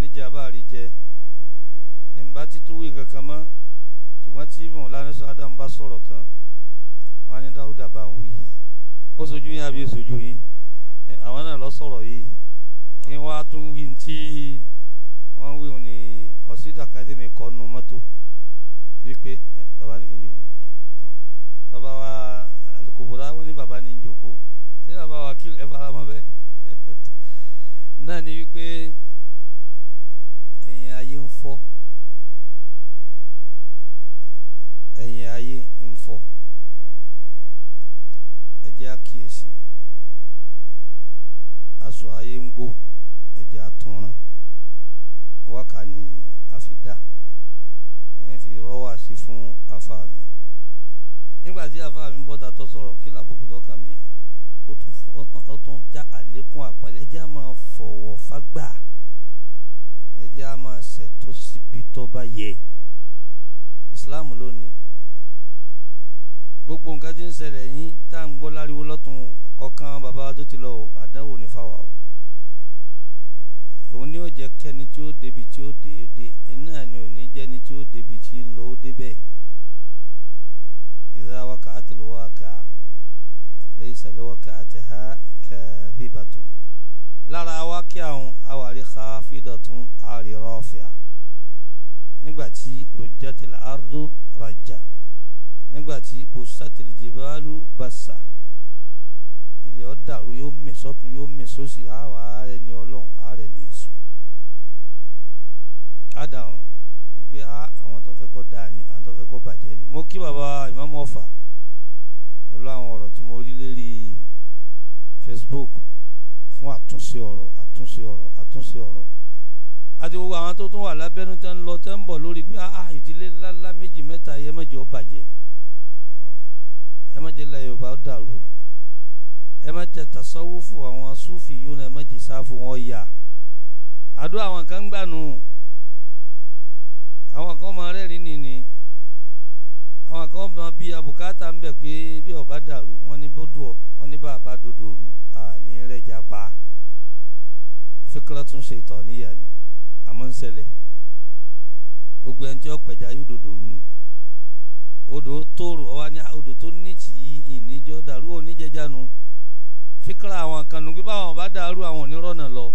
níjẹ àbáàrí jẹ ìmbá títú wí kankan mọ́ ṣùgbọ́n tí mọ̀lánà sọ adam bá sọ̀rọ̀ tán wọn á ní dáúdà bá ń wí ó sojú yín àbí sojú yín Ẹ, àwọn náà lọ sọ̀rọ̀ yìí kí wọ́n á tún wí tí wọ́n wí ní kọ̀sídà kan tí mi kọ́ nu mọ́tò wípé ẹ, bàbá ní kí n jòkó tán bàbá wa alukobora wọn ní bàbá ní n jòkó ṣé bàbá wa kí ẹ fara mọ́ bẹ́ẹ̀ náà ni wípé ẹ̀yìn ayé ń fọ́ ẹ̀yìn ayé ń fọ́ ẹ jẹ́ àkíyèsí aṣọ ayé ń gbó ẹ jẹ́ àtúnrán wákà ní àfidá ní fi rọ́wà sí fún àfa mi nígbà tí àfa mi bọ́ta tó sọ̀rọ̀ kí lábùkù tó kàn mí ó tún fọ- ó tún já àlékún àpọ́nlé ẹ jẹ́ á máa fọ̀wọ̀ fágbà ẹ jẹ́ á máa ṣètò síbi tó bá yẹ ìsìláàmù ló ní gbogbo nǹkan tí ń ṣẹlẹ̀ yín tá à ń gbọ́ láriwo lọ́tún ọ̀kan bàbá wa tó ti lọ o àdánwò ní fáwa o òun ni ó jẹ́ kẹ́ni tí ó débi tí ó dé ó dé ẹni náà ni ò ní jẹ́ni tí ó débi tí ń lọ ó dé bẹ́ẹ̀ idha waqa'atil waqi'a laysa liwaqa'atiha kadhibatun lára wákì àwọn àwárí khafidatun àrí rafi'a nígbàtí rujjatil ardu rajja nígbàtí busatil jibalu basa ilẹ̀ ọ̀ dàrú yóò mì sọ́tún yóò mì sósì àwa ààrẹ ni ọlọ́run ààrẹ ni èṣù àdàwọn wípé á àwọn tó fẹ́ kọ́ dáa ni àwọn tó fẹ́ kọ́ bàjẹ́ ni mo kí bàbá ìmáàmù ọ̀fà pẹ̀lú àwọn ọ̀rọ̀ tí mo rí lérí Facebook fún àtúnṣe ọ̀rọ̀ àtúnṣe ọ̀rọ̀ àtúnṣe ọ̀rọ̀ àti gbogbo àwọn tó tún wà lábẹ́nú tẹ́ ń lọ tẹ́ ń bọ̀ lórí pé ah ìdílé ńláńlá méjì mẹ́ta yẹ mẹ́jọ bàjẹ́ ẹ má jẹ́ la Yorùbá ó dàrú ẹ má jẹ́ tasawufu àwọn sufi yìí ẹ má jẹ́ sáfù wọn yà àdó àwọn kan ń gbà nù àwọn kan máa rẹ́rìn nìní àwọn kan máa bí abùkátà ń bẹ̀ pé bí ọba dàrú wọn ní bọ́dọ̀ wọn ní bàbá dòdò rú àní rẹjà pa fíkúrọ́ tún ṣe ìtọ̀ níyà ni àmọ́ ń ṣẹlẹ̀ gbogbo ẹni tí ó pẹja yóò dòdò rú odò tóòrò ọwá ní odò tó ní tì í ìníjọ́ dàrú oníjẹjà nu fíkúrọ́ àwọn kan nù pé báwọn ọba dàrú àwọn onírọ̀nà lọ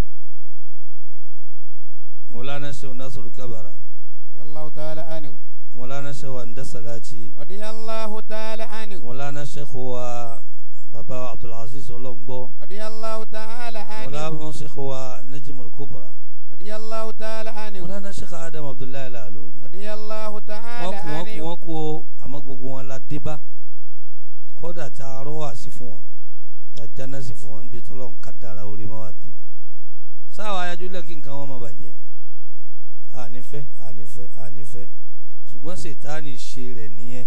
mọ̀lánà ṣe ọ̀nà sọ̀rọ̀ kábàrà رضي الله تعالى عنه mọ̀lánà ṣe wà ń dẹ́sàlátì رضي الله تعالى عنه mọ̀lánà ṣe kó wa baba abdulaziz ọlọ́ngbọ́ رضي الله تعالى عنه mọ̀lánà ṣe kó wa najimul kubra رضي الله تعالى عنه mọ̀lánà ṣe kó adam abdullahi lalori رضي الله wọ́n تعالى kú wọ́n kú عنه wọ́n kú o àmọ́ gbogbo wọn la dé bá kódà tá a rọ́ wá sí fún wọn tá a jáná sí fún wọn níbi tọ́lọ̀ ń kádàrà orí máa wá dé sáwọn ayájúlẹ̀ kí nǹkan wọn máa bàjẹ́ ànífẹ́ ànífẹ́ ànífẹ́ ṣùgbọ́n ṣètáàní ṣe rẹ̀ nìyẹn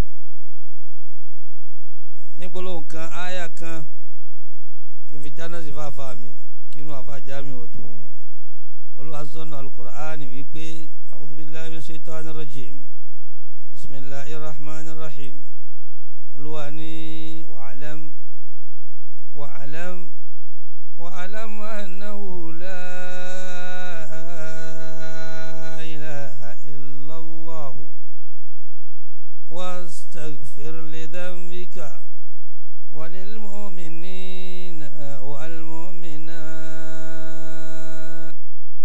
nígbólóhùn kan áyà kan kí n fi jáná sí fáfá mi kí inú àfa jámi ò tún olúwa sọ́nà alukur'ani wípé a'udhu billahi minash shaitani rajim bisimilahi rahman rahim olúwa ní wa'alam wa'alam wa'alam annahu la ilaha illallah واستغفر لذنبك وللمؤمنين والمؤمنات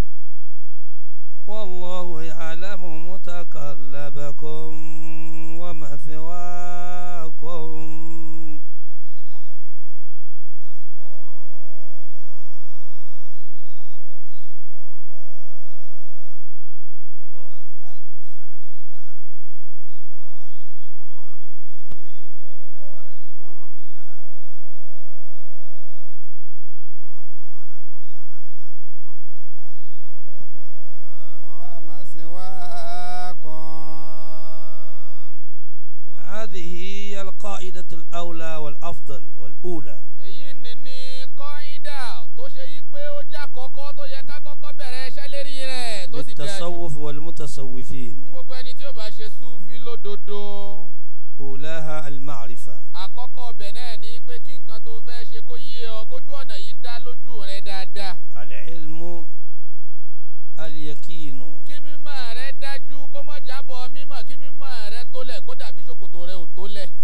والله يعلم متقلبكم ومثواكم الله وما سواكم هذه هي القاعدة الأولى والأفضل والأولى èyí ni ní kọ́ńdà tó ṣe yí pé ó jẹ́ àkọ́kọ́ tó yẹ ká kọ́kọ́ bẹ̀rẹ̀ iṣẹ́ lérí rẹ̀ tó sì dájú للتصوف والمتصوفين fún gbogbo ẹni tí ó bá ṣe súfì lódodo أولاها المعرفة àkọ́kọ́ ọbẹ̀ náà ní pé kí nǹkan tó fẹ́ ṣe kó yé ọ kójú ọ̀nà yìí dá lójú rẹ dáadáa العلم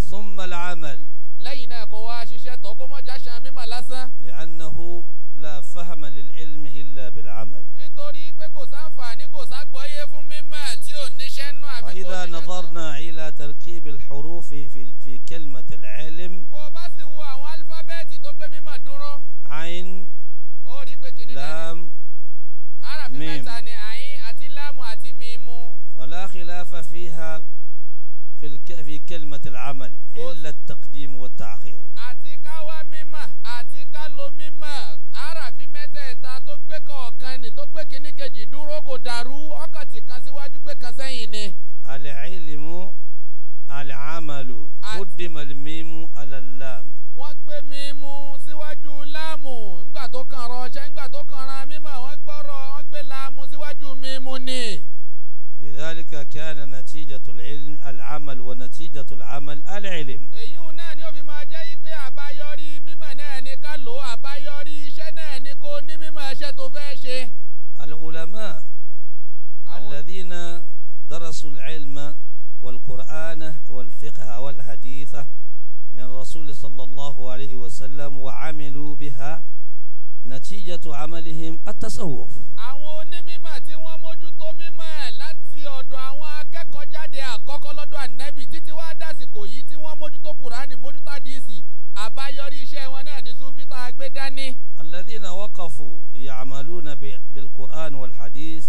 ثم العمل lẹ́yìn náà kó wá ṣiṣẹ́ tọ́ kó mọ̀ jáṣan mímọ̀ lásán لأنه لا فهم للعلم إلا بالعمل nítorí pé kò sáǹfààní kò ságbọ́yé fún mímọ̀ tí ò níṣẹ́ nú àbí kò وإذا ṣiṣẹ́ tọ́. نظرنا إلى تركيب الحروف في في كلمة العلم bó o bá sì wo àwọn álífábẹ́ẹ̀tì tó gbé mímọ̀ dúró عين ó rí i pé kìnìún náà لام aráàfin mim. mẹ́ta ni àyín àti láàmù àti mímu ولا خلاف فيها في الك... في كلمة العمل إلا التقديم والتأخير àti ká wá mímọ̀ àti ká lo mímọ̀ aráàfin mẹ́tẹ̀ẹ̀ta tó gbé kọ̀ọ̀kan ni tó gbé kíní kejì dúró kò dàrú ọkàn tí kan síwájú gbé kan sẹ́yìn ni. العلم العمل عد- قدم الميم على اللام wọ́n gbé mímu síwájú láàmù ńgbà tó kàn rọṣẹ́ ńgbà tó kàn ran mímọ̀ wọ́n gbọ́rọ̀ wọ́n gbé láàmù síwájú mímu ni. لذلك كان نتيجة العلم العمل ونتيجة العمل العلم èyí hùn náà ni ó fi máa jẹ́ yí pé àbáyọrí mímọ̀ náà ni ká lò ó àbáyọrí iṣẹ́ náà ni kó ní mímọ̀ iṣẹ́ tó fẹ́ ṣe. العلماء àwọn الذين درسوا العلم والقرآن والفقه والحديث من رسول صلى الله عليه وسلم وعملوا بها نتيجة عملهم التصوف àwọn onímọ̀ tí wọ́n mójútó mímọ̀ láti ọ̀dọ̀ àwọn akẹ́kọ̀ọ́ jáde àkọ́kọ́ lọ́dọ̀ ànábì títí wá dásìkò yìí tí wọ́n mójútó kùránì mójútó àdìsí àbáyọrí iṣẹ́ wọn náà ní súfì tá a gbé dání. الذين وقفوا يعملون ب- بالقرآن والحديث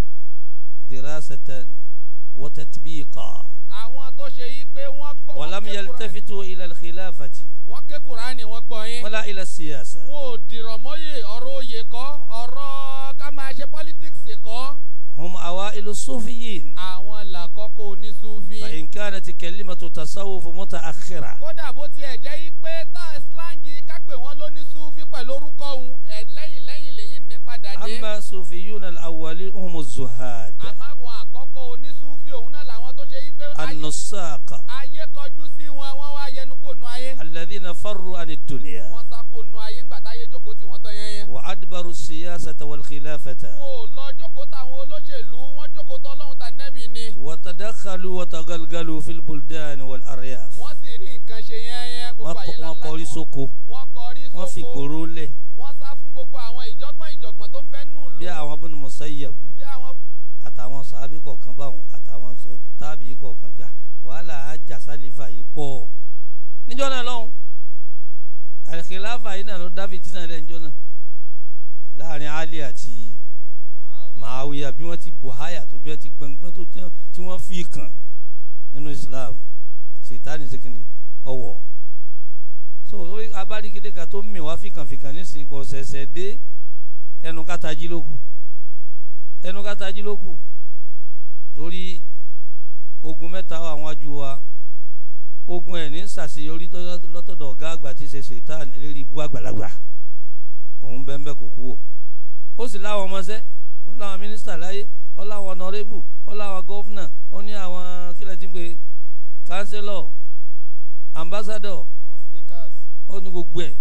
دراسة وتطبيقا àwọn tó ṣe yí pé wọ́n gbọ́ wọ́n ولم ké Kùránì- يلتفتوا إلى الخلافة wọ́n ké kùránì wọ́n gbọ́ yín. ولا إلى السياسة wọn ò dìrọ̀ mọ́yè ọ̀rọ̀ oyè kọ́ ọ̀rọ̀ ká máa ṣe politics kọ́. هم أوائل الصوفيين àwọn làkọ́kọ́ onísúfì. فإن كانت كلمة تصوف متأخرة kódà bó tiẹ̀ jẹ́ yí pé tá slangi ká pè wọ́n lónísúfì pẹ̀lú orúkọ òun ẹ̀ lẹ́yìn lẹ́yìn lẹ́yìn ní padà dé. أما الصوفيون الأولين هم الزهاد àmọ́ àwọn àkọ́kọ́ onísúfì òun náà làwọn tó ṣe yí pé ayé- النساق ayé kọjú sí wọn wọ́n wá yẹnu kò nu ayé. الذين فروا عن الدنيا wọ́n sá kò nu ayé ńgbà táyé jókòó tí wọ́n tán yẹn yẹn. وأدبروا السياسة والخلافة wọn ò lọ jókòó táwọn olóṣèlú wọ́n jókòó tọ́ ọlọ́run tà nẹ́bì ni. وتدخلوا وتغلغلوا في البلدان والأرياف wọ́n sì rí nǹkan ṣe yẹn yẹn gbogbo àyè ńláńlá wọ́n kọrí ni wọ́n- sóko wọ́n kọrí wọ́n fi sóko gbòòrò lẹ̀ wọ́n sá fún gbogbo àwọn ìjọgbọ́n ìjọgbọ́n tó ń bẹ nù lù bí àwọn Ibn Musayyab bí àwọn àtàwọn sàábì kọ̀ọ̀kan báwọn àtàwọn sẹ- tábì kọ̀ọ̀kan gbà wàhálà ajá sálífà yìí pọ̀ níjọ́ náà lọ́hùn àlìkìláfà yìí náà ló dábì tí náà lẹ́njọ́ náà láàrin Ali àti Màáwíyà bí wọ́n ti bùháyà tó bí wọ́n ti gbọ̀ngbọ́n tó tí wọ́n- tí wọ́n fi kàn nínú Islam sètáni sèkìnì ọwọ́ so orí abáríkìdé kan tó mì wá fìkànfìkàn nísìnyí kò ṣẹ̀ṣẹ̀ dé ẹnu kátàjí ló kù ẹnu kátàjí ló kù torí ogun mẹ́ta wà wájú wa ogun ẹ̀ ní ṣàṣeyọrí tó- lọ́tọ̀dọ̀ ọ̀gá àgbà tí ṣe ṣètàn lérí ibú àgbàlagbà òun bẹ́ẹ̀ bẹ́ẹ̀ kò kú o ó sì láwọn ọmọọṣẹ́ ó láwọn mínísítà láyé ó láwọn ọ̀nàrẹ́bù ó láwọn gọ́fúnà ó ní àwọn kílẹ̀ tí ń pè kánsílọ̀ ambassadọ̀ àwọn speakers ó ní gbogbo ẹ̀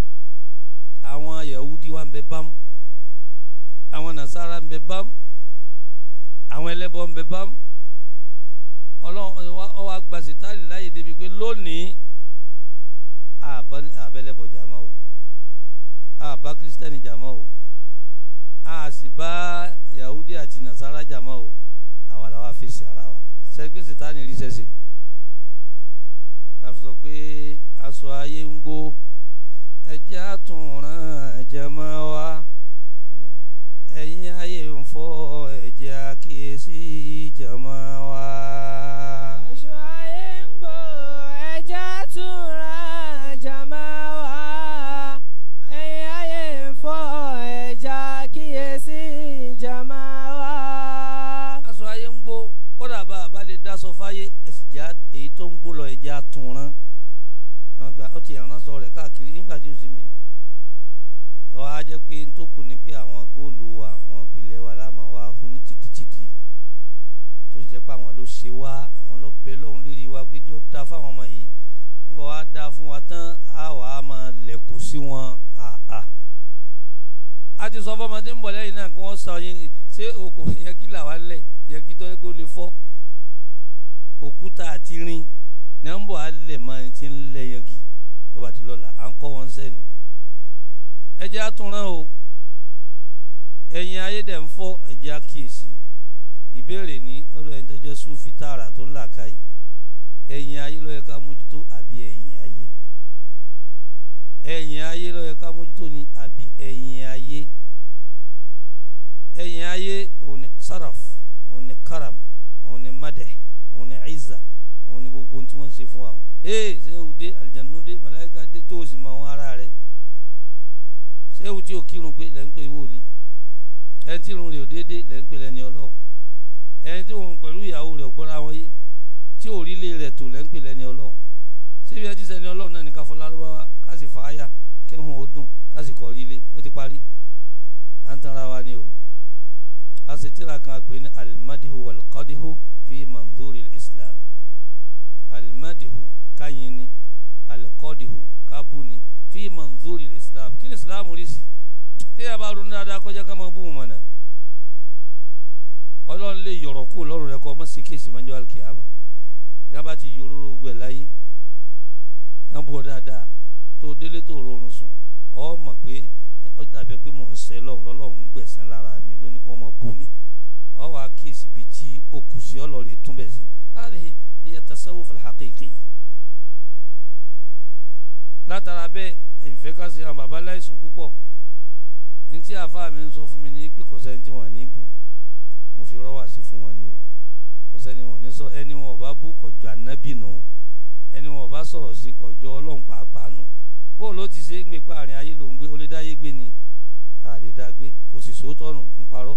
àwọn yahudi wa ń bẹ bámú àwọn nasara ń bẹ bámú àwọn ẹlẹ́bọ ń bẹ bámú ọlọ́run ọ wá gba sitali láyè débi pé lónìí àbá- àbẹ́lẹ́bọ jàmọ́ o àbá kírísítẹ́nì jàmọ́ o a sì bá yahudi àti nasara jàmọ́ o àwa la wá fèsì ara wa sẹ́gbẹ́ sitani rí sẹ́sẹ́ la fi sọ pé aṣọ ayé ń gbó ẹjẹ́ àtúnràn jẹmọ́ wa ẹ̀yin ayé ń fọ́ ẹ̀jẹ̀ àkíyèsí jẹmọ́ wa. Aṣọ ayé ń gbò ẹja tún ra jàmá wá. Ẹyin ayé ń fọ́ ẹja kíyèsí jàmá wá. aṣọ ayé ń gbó kódà bá a bá lè dáṣọ fáyé ẹ̀sìn já èyí tó ń gbó lọ ẹ̀jẹ̀ àtúnràn wọn gba ó ti ẹ̀ràn sọ rẹ̀ káàkiri nígbà tí ò sí mi tọ́wọ́ á jẹ́ pé n tó kù ní pé àwọn góòlù wa àwọn ìpìlẹ̀ wa láàmú wa hu ní tìdítìdí tó sì jẹ́ pé àwọn ló ṣe wá àwọn ló bẹ lọ́hùn lérí wa pé jọ́ da fáwọn ọmọ yìí nígbà wá da fún wa tán á wà á máa lẹ̀kọ́ sí wọn àà a ti sọ fọmọdé ń bọ̀ lẹ́yìn náà kí wọ́n sọ yín ṣé òkò yẹ kí làwa lẹ̀ yẹ kí tọ́ pé ó lè fọ́ òkúta àti rin ní à ń bọ̀ alẹ́ máa ń ti ń lẹ̀ yangi tó bá ti lọ́la à ń kọ́ wọn sẹ́ni ẹ jẹ́ àtúnrán o ẹ̀yin ayé dẹ̀ ń fọ́ ẹ jẹ́ àkíyèsí ìbéèrè ní lọ́dọ̀ ẹni tó jẹ́ sufi tààrà tó ń là káyì ẹ̀yin ayé ló yẹ ká mójútó àbí ẹ̀yin ayé ẹ̀yin ayé ló yẹ ká mójútó ni àbí ẹ̀yin ayé ẹ̀yin ayé òun ni saraf òun ni karam òun ni madẹ òun ni izza òun ni gbogbo ohun tí wọ́n ń ṣe fún wa ee sẹ́wù dé àlìjánu dé màláíkà dé tó o sì mọ àwọn ará rẹ̀ sẹ́wù tí o kírun pé lẹ́ ń pè wòlíì ẹni tí irun rẹ̀ ò déédéé lẹ́ ń pè lẹ́ni ọlọ́run ẹni tí òun pẹ̀lú ìyàwó rẹ̀ ò gbọ́ra wọn yé tí òrílé rẹ̀ tó lẹ́ ń pè lẹ́ni ọlọ́run síbi ẹtí sẹ́ni ọlọ́run náà ní ká fọ lárúbáwá ká sì fà á yà kẹ́hùn ó dùn ká sì kọ́ rílé ó ti parí à ń tanra wa ni o a sì tíra kan pè ní alimadihu walqadihu fi manzuri islam alimadihu káyin ni alikọ́dihu kábù ni fi manzuri islam kí ni islam rí sí tí a bá ronú dáadáa kọjá ká máa bú wọn mọ̀nà ọlọ́run lè yọ̀rọ̀ kú lọ́rùn rẹ kọ́ ọmọ sí kéèsì mọ́jọ́ alikiyama yá bá ti yòróró gbẹ láyé tá ń bọ̀ dáadáa tó délé tó rọrùn sùn ọ mọ̀ pé ó dàbí pé mò ń sẹ́ lọ́run lọ́lọ́run ń gbẹ̀sán lára mi lónìí kí wọ́n mọ̀ bù mí ọ wàá kíyèsí ibi tí o kù sí ọlọ́run tún bẹ̀ sí láti ìyá tasawuf al-haqiqi látara bẹ́ẹ̀ ìfẹ́ ká sí àwọn baba láìsùn púpọ̀ ní tí àáfàá mi ń sọ fún mi ní pé kò sẹ́ni tí wọ́n ní bú mo fi rọ́wà sí fún wọn ni o kò sẹ́ni wọn ní sọ ẹni wọn ò bá bú kọjọ ànábì nù ẹni wọn ò bá sọ̀rọ̀ sí kọjọ ọlọ́run pàápàá nù bó ló ti ṣe ń gbé páàrin ayé ló ń gbé ó lè dáyé gbé ni a lè dá gbé kò sì sòótọ́ nù ń parọ́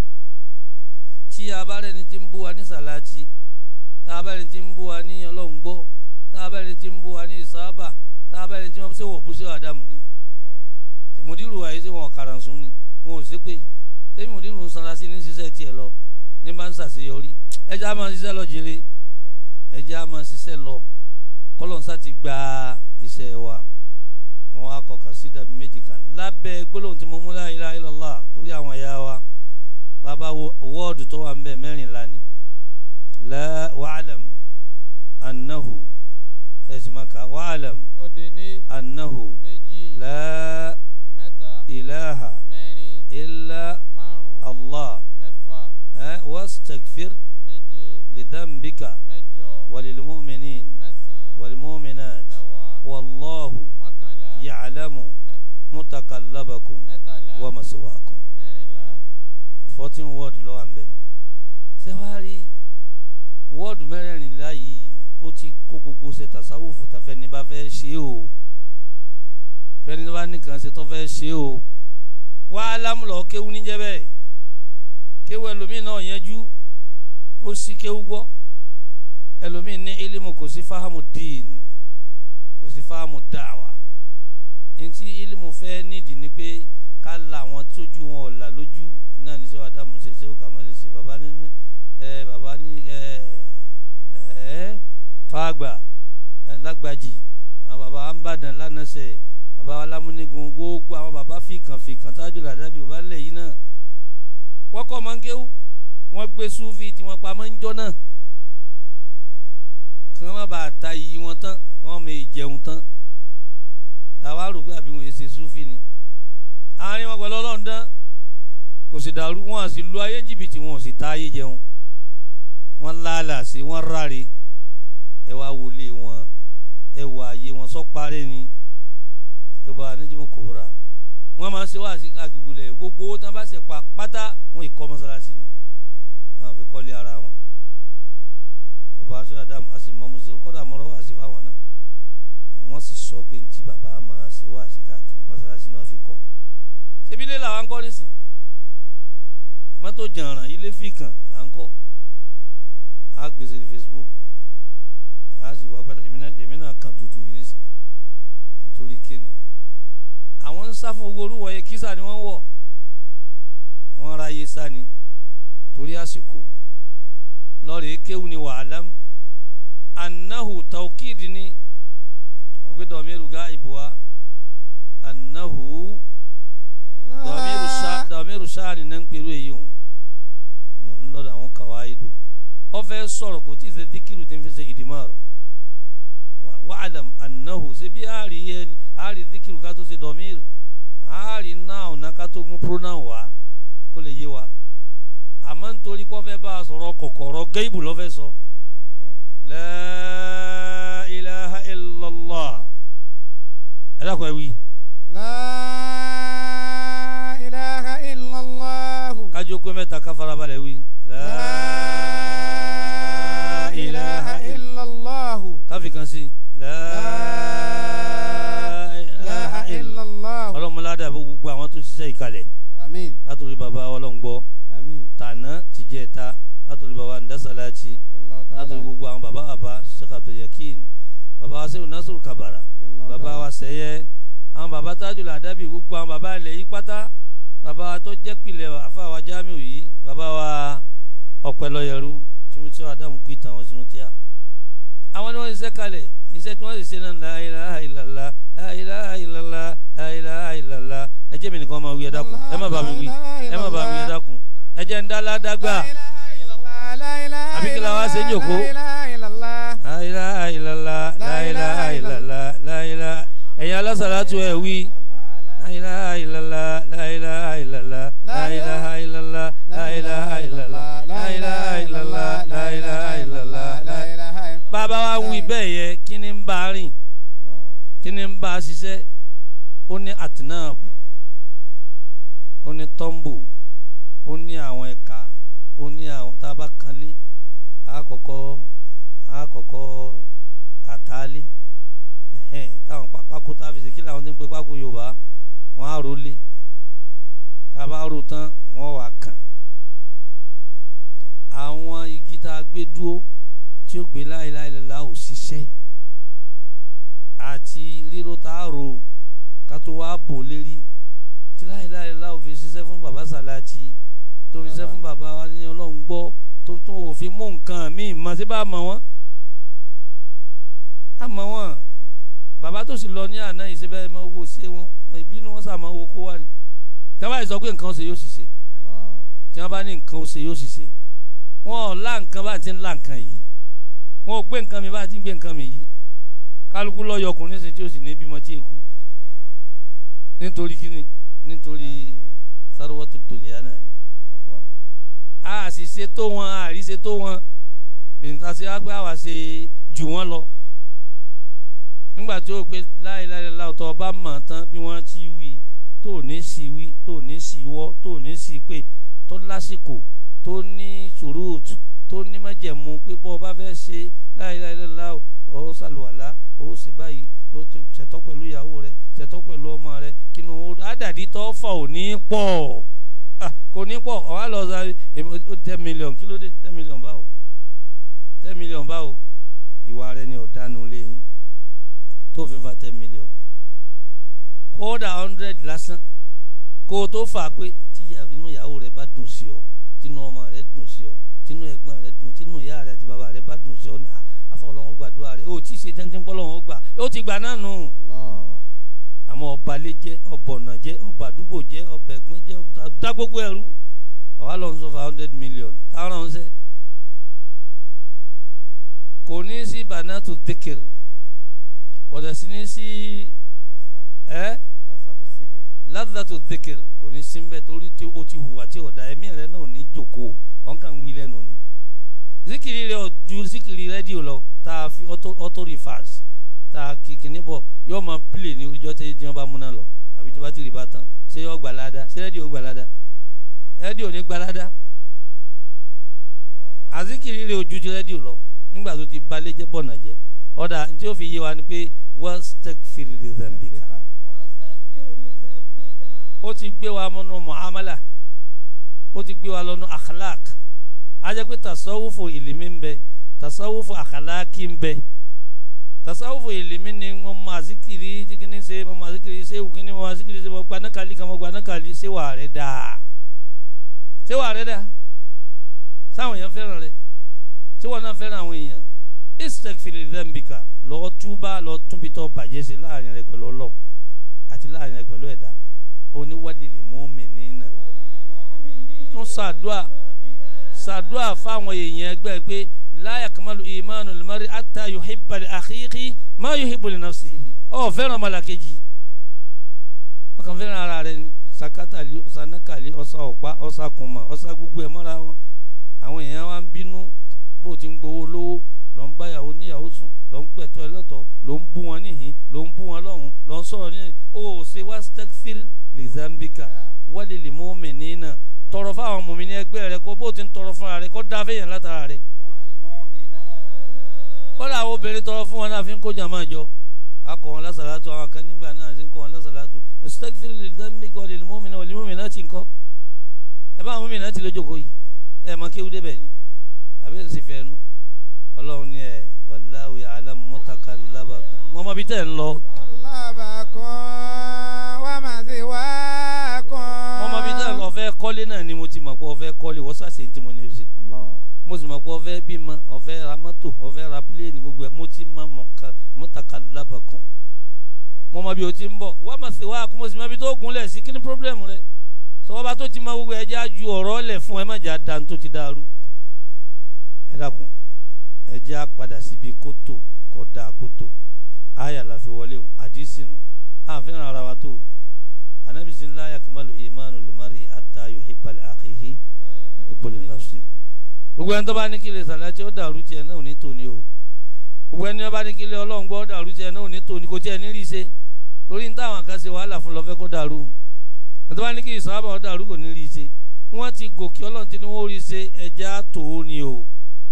tí a bá rẹni tí ń bú wa ní sàláàtì tá a bá rẹni tí ń bú wa ní ọlọ́run gbọ́ tá a bá rẹni tí ń bú wa ní ìsáábà tá a bá rẹni tí wọ́n ṣe wọ̀ bú sí àdàmù ni mùdírù àyè ṣé wọn kàràǹsùn ni wọn ò ṣépè sẹ́mi mùdírù ń sanra sí ní ṣiṣẹ́ tiẹ̀ lọ ní bá ń ṣàṣeyọrí ẹjẹ́ á máa ṣiṣẹ́ lọ jèrè ẹjẹ́ á máa ṣiṣẹ́ lọ kọ́lọ́nsá ti gba iṣẹ́ wa wọn á kọkàn sí dàbí méjì kan lábẹ́ gbólóhùn tí mo mú la ilaha illallah torí àwọn ẹ̀yà wa bàbá wọ́ọ̀dù tó wà ń bẹ̀ mẹ́rìnlá ni la wa'lam annahu ẹ̀sìn máa kà wa'lam òde ní annahu méjì la mẹ́ta ilaha mẹ́rin illa márùn allah mẹ́fà ẹ wastaghfir méje lidhanbika mẹ́jọ walilmu'minin mẹ́sàn-án walmu'minat mẹ́wàá wallahu mọ́kànlá ya'lamu mẹ́- mutakallabakum mẹ́tàlá wa maswaakum mẹ́rìnlá fourteen word ló wà ń bẹ̀. ṣé wàá rí wọ́ọ̀dù mẹ́rẹ̀ẹ̀rìnlá yìí ó ti kó gbogbo ṣe tasawufu tá fẹ́ni bá fẹ́ ṣe o fẹ́ni bá nìkan ṣe tó fẹ́ ṣe o wàá lámùlọ kéwú níjẹ́ bẹ́ẹ̀ kéwú ẹlòmíì náà yẹjú ó sì kéwú gbọ́ ẹlòmíì ní ilimu kò sí fáhámù dín kò sí fáhámù dáwà ntí ilimu fẹ́ nídìí ni pé ká la àwọn tójú wọn ọ̀la lójú náà ní sẹ́wọ́n adamu ṣe sẹ́wọ́n kàmọ́lì ṣe bàbá ní ẹ bàbá ní ẹ ẹ fàgbà ẹ lágbàjì àwọn bàbá àǹbàdàn lánàṣẹ bàbá alámúnigun gbogbo àwọn bàbá fìkàn fìkàn tájú làdábì bàbá lẹ̀ yìí náà wọ́n kọ́ máa ń kéwú wọ́n gbé súfì tí wọ́n pa máa ń jọ náà kí wọ́n má bàa ta iyì wọn tán kí wọ́n máa jẹun tán làwa rò pé àbí wọn yé ṣe súfì ni àárín wọn pẹ̀lú ọlọ́run dán kò sì dàrú wọn à sì lu ayé jìbìtì wọn ò sì ta ayé jẹun wọn lálà sí wọn ráre ẹ wá wọlé wọn ẹ wọ ayé wọn sọ parẹ́ ni ẹ bá anájúmọ̀ kò rà wọn máa ń ṣe wáàsí káàkiri gbolẹ̀ gbogbo owó tí wọn bá ṣe pa pátá wọn ì kọ́ mọ́sálásí ni wọn àfi kọ́lé ara wọn bàbá aṣọ àdàmú a sì mọ mùsùlùmí kọ́dà mọ́rọ́ wáàsí fáwọn náà wọ́n sì sọ pé ntí bàbá máa ṣe wáàsí káàkiri mọ́sálásí náà fi kọ́ ṣebí ilé làwọn ń kọ́ nísìn mọ́tò jàǹràn ilé fìkàn là ń kọ́ á gbèsè ní Facebook á sì wá gbàdá èmi náà èmi náà kàn dúdú yìí nísìn nítorí kíni àwọn ń sá fún owó orúwọ yẹn kísà ni wọ́n wọ̀ wọ́n ráyé sá ni torí àsìkò lọ́ọ̀rì kéwù ni wa'lam annahu tawkid ni wọ́n gbé dọ̀míru gá ìbúwa annahu dọ̀míru sá dọ̀míru sá ni náà ń pèrú èyí hùn lọ́dọ̀ àwọn kàwáìdù ó fẹ́ sọ̀rọ̀ kò tí ì ṣe díkìrù tí ń fi ṣe ìdìmọ̀rọ̀ wa- wa'lam annahu ṣe bí àárí yẹn àárí zikiru ká tó ṣe dọ̀míìrì àárí náà náà ká tó gún pronoun wá kó lè yé wa àmọ́ nítorí pé wọ́n fẹ́ bá a sọ̀rọ̀ kọ̀kọ̀rọ̀ géèbù lọ́fẹ́ sọ. La ilaha illallah. ẹ dákun ẹ wí. لا إله إلا الله kájú pé mẹ́ta ká farabalẹ̀ wí. لا إله إلا الله káfí kan sí. La لا إله إلا الله ọlọ́mọládà gbogbo àwọn tó ṣiṣẹ́ ìkàlẹ̀ آمين látòrí baba ọlọ́run gbọ́ آمين tàná tìjẹ́ta látòrí baba ndásálàtì الله látòrí تعالى gbogbo àwọn baba baba sheikh abdulyakin baba wa sẹ́yìn nasiru kabara الله baba wa sẹ́yẹ àwọn baba tajul adabi gbogbo àwọn baba ilẹ̀ yìí pátá baba wa tó jẹ́ pilẹ̀ àfa wa jamiu yìí baba wa ọ̀pẹ̀lọyẹrú tí mo tí wọ́n adamu kú ìtàn wọn sínú tíya àwọn ni wọ́n ṣiṣẹ́ kalẹ̀ iṣẹ́ tí wọ́n sì ṣe náà la ilaha illallah la ilaha illallah la ilaha illallah ẹ jẹ́ mi nìkan máa wí ẹ dákun ẹ má bá mi wí ẹ má bá mi wí ẹ dákun ẹ jẹ́ ń dá ládàgbà Àbí kí la wá ṣe ń jòkó? la ilaha illallah la ilaha illallah la ilaha ẹ̀yin alásàlátù ẹ̀ wí la ilaha illallah la ilaha illallah la ilaha illallah la ilaha illallah la ilaha illallah la ilaha illallah la bàbá wa wí bẹ́ẹ̀ yẹ kí ni ń bá a rìn kí ni ń bá a ṣiṣẹ́ ó ní atinab ó ní tọ́ḿbù ó ní àwọn ẹ̀ka ó ní àwọn tá a bá kanlé àkọ́kọ́ àkọ́kọ́ àtàlé ẹ̀hẹ́n, táwọn pá- pákó tá a fi ṣe kí làwọn ti ń pe pákó yorùbá wọn á rólé tá a bá rò tán wọn wà kàn àwọn igi tá a gbé dúró tí ó gbé láìláìlá ò ṣiṣẹ́ àti ríro tá a rò ká tó wá bò lérí tí láìláìlá ò fi ṣiṣẹ́ fún bàbá sàláàtì tó fi ṣiṣẹ́ fún bàbá wa ní ọlọ́run gbọ́ tó tún òfin mú nǹkan míì mọ̀ sí bá a mọ̀ wọ́n a mọ̀ wọ́n bàbá tó sì lọ ní àná yìí síbẹ̀ mọ́ owó ṣé wọn ìbínú wọn sàmọ́ owó kó wá ni tí wọ́n bá yìí sọ pé nǹkan ó ṣe yóò sì ṣe tí wọ́n bá ní nǹkan ó ṣe yóò sì ṣe wọn ò lá nǹkan bá ti ń lá nǹkan yìí wọn ò gbé nǹkan mi bá ti ń gbé nǹkan mi yìí kálukú lọ́yọ̀ ọkùnrin ṣe tí ó sì ní bímọ tí èkú nítorí kíni nítorí sarwatu dunya náà ni a sì ṣe tó wọn a rí ṣe tó wọn bìnnìta sí wá pé àwa ṣe jù wọn lọ nígbà tí ó pe láìláìláì ọ̀tọ̀ ọba mọ̀ tán bí wọ́n ti wí tó ní sí wí tó ní sí wọ́ tó ní sí pé tó lásìkò tó ní sùúrùtù tó ní májẹ̀mú pé bọ́ ọba fẹ́ ṣe láìláìláì ó ṣàlùwàlá ó ṣe báyìí ó ti ṣètọ́ pẹ̀lú ìyàwó rẹ̀ ṣètọ́ pẹ̀lú ọmọ rẹ̀ kínú ó àdàdí tó fà ò ní pọ̀ Ah, kò ní pọ̀ ọ̀há lọ sáré èmi ó di ten million kí ló dé ten million báwo ten million báwo ìwà rẹ ni ọ̀dánù lẹ́yìn tó fi fa ten million kódà hundred lásán kó o tó fà á pé tí ìyá- inú ìyàwó rẹ bá dùn sí ọ tínú ọmọ rẹ dùn sí ọ tínú ẹ̀gbọ́n rẹ dùn tínú ìyá rẹ àti bàbá rẹ bá dùn sí ọ ní àfọwọ́lọ́wọ́ gbàdúrà rẹ ó tí ì ṣe tẹ́ntẹ́n pọ́lọ́wọ́ gbà ó ti gbà náà nù àmọ́ ọba lé jẹ́ ọba ọ̀nà jẹ́ ọba àdúgbò jẹ́ ọba ẹ̀gbọ́n jẹ́ ọba dá gbogbo ẹrú àwa lọ ń sọ fún hundred million táwọn ọ̀sẹ̀ kò ní sí banatu dhikr kò dẹ̀ sí ní sí ẹ́ ladhatu dhikr kò ní sí mbẹ́ torí tí o ti hùwà tí ọ̀dà ẹ̀mí rẹ náà ní jòkó ọ̀n kàn wí lẹ́nu ni zikiri rẹ ò ju zikiri rédíò lọ tá a fi auto auto reverse tá a kìkì níbọ̀ yóò máa pílè ní oríjọ́ tí tí wọ́n bá múná lọ àbí tí wọ́n bá ti rí bá tán ṣé yóò gbà ládàá ṣé rédíò gbà ládàá rédíò ní gbà ládàá àzikiri rẹ ò ju ti rédíò lọ nígbà tó ti balẹ̀ jẹ́ bọ̀nà jẹ́ ọ̀dà tí ó fi yé wa ni pé wastaghfir li dhanbika ó ti gbé wa mọ́nú muamala ó ti gbé wa lọ́nu akhlaq a jẹ́ pé tasawufu ìlímí ń bẹ tasawufu akhlaqi ń bẹ tasawufu ìlímí ni mo ma zikiri jikini ṣe mo ma zikiri ṣe wùkini mo ma zikiri ṣe mo gba nákàlí kan mo gba nákàlí ṣé wà rẹ dáa ṣé wà rẹ dáa sáwọn èèyàn fẹ́ràn rẹ ṣé wọn náà fẹ́ràn àwọn èèyàn istaghfir li dhanbika lọ́ọ́ túbà lọ́ọ́ túnbitọ́ bàjẹ́ sí láàrin rẹ pẹ̀lú ọlọ́run àti láàrin rẹ pẹ̀lú ẹ̀dá oníwálìlì mu'minina tún ṣàdúà ṣàdúà fáwọn èèyàn ẹgbẹ́ pé la yakmalu imanu limari ata yuhibba li akhihi ma yuhibbu li nafsihi ọ fẹ́ràn malakeji ọkàn fẹ́ràn ara rẹ ni sakatali sanakali ọsà ọ̀pá ọsà kùmà ọsà gbogbo ẹ̀ mọ́ra wọn àwọn èèyàn wa ń bínú bó o ti ń gbowó lówó lọ ń báyàwó níyàwó sùn lọ ń pẹ̀tọ́ ẹ lọ́tọ̀ ló ń bú wọn níhìn ló ń bú wọn lọ́hùn lọ ń sọ̀rọ̀ níhìn ó ṣe wá stekfir lè zambika wálé lè mú mi nínà tọrọ fáwọn mùmí ní ẹgbẹ́ rẹ kó bó o ti ń tọrọ fúnra rẹ kó dá fẹ́yàn látara rẹ kọ́lá àwọn obìnrin tọrọ fún wọn náà fi ń kó jàmá jọ akọ wọn lásàlátù àwọn kan nígbà náà ṣe ń kọ wọn lásàlátù stekfir lè zambika wálé lè mú mi náà wálé mú mi náà ti ń kọ́ ẹ bá àwọn mùmí náà ti lójókòó yìí ẹ mọ kéwú débẹ̀ ni àbí ẹ sì fẹ́ nu ọlọ́run ní ẹ wallahu ya'lamu mutakallabakum mo mọ bí tẹ̀ ń lọ طلبكم ومثواكم mo mọ bí tẹ̀ ń lọ ọ̀fẹ́ kọ́lé náà ni mo ti mọ̀ pé ọ̀fẹ́ kọ́lé wọ́n sàṣe tí mo ní o ṣe الله mo sì mọ̀ pé ọ̀fẹ́ bímọ ọ̀fẹ́ ra mọ́tò ọ̀fẹ́ ra pílẹ̀nì gbogbo ẹ̀ mo ti mọ mutakallabakum mo mọ bí o ti ń bọ̀ wa mathwakum mo sì mọ bí tó gúnlẹ̀ sí kí ni pírọ́blẹ̀mù rẹ sọ́wọ́ba tó ti mọ gbogbo ẹ̀ já ju ọ̀rọ̀ lẹ̀ fún ẹ má jà dáa tó ti dàrú ẹ dákun ẹ jẹ́ á padà síbi kótó kó dáa kótó àyà la fi wọlé o àdìsí nu àfihàn ara wa tó anabi sin la yakmalu imanu limari ata yuhibba li akhihi yuhibbu li nafsi gbogbo ẹni tó bá ní kí lè sàlátì ó dàrú tiẹ̀ náà ò ní tòní o gbogbo ẹni tó bá ní kí lè ọlọ́run gbọ́ ó dàrú tiẹ̀ náà ò ní tòní kò tiẹ̀ ní rí ṣe torí ní táwọn kan ṣe wàhálà fún lọ́fẹ́ kó dàrú ẹni tó bá ní kí ìsọ́ábà ó dàrú kò ní rí ṣe wọ́n ti gòkè ọlọ́run tí wọ́n rí ṣe ẹja tó ni o